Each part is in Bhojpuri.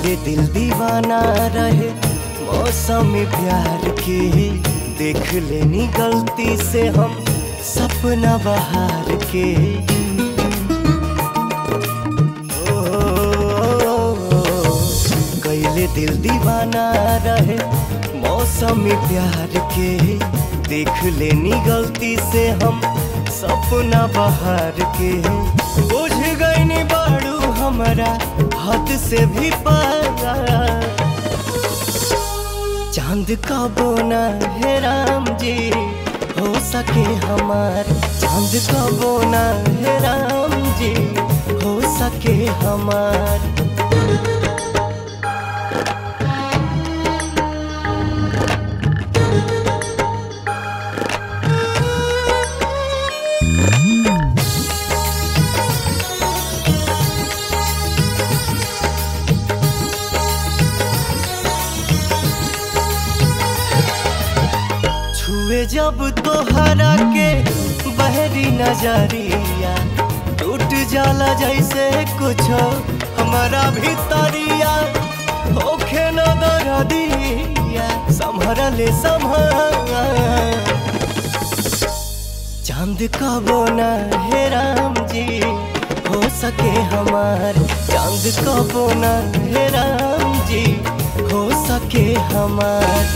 कैले दिल दीवाना रहे मौसम प्यार के देख लेनी गलती से हम सपना बहार के कैले दिल दीवाना रहे मौसम प्यार के देख लेनी गलती से हम सपना बहार के बुझ गईनी बाड़ू हमारा हद से भी पारा चांद का बोना है राम जी हो सके हमार चांद का बोना है राम जी हो सके हमार छुए जब तोहरा के बहरी नजरिया टूट जाला जैसे कुछ हमारा भीतरिया होखे न दरदिया संभर ले संभर चांद का बोना है राम जी हो सके हमार चांद का बोना है राम जी हो सके हमार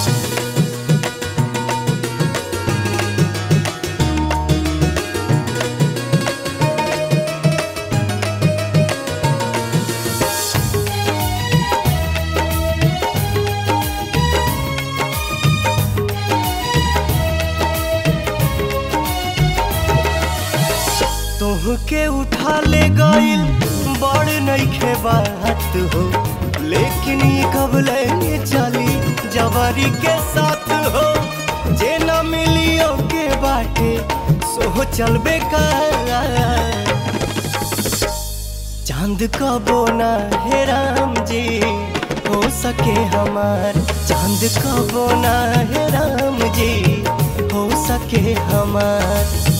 के उठा ले गईल बड़ नईखे बात हो लेकिन ये कब लेंगे चली जवारी के साथ हो जे न मिलियो के बाटे सो चलबे का चांद का बोना है राम जी हो सके हमार चांद का बोना है राम जी हो सके हमार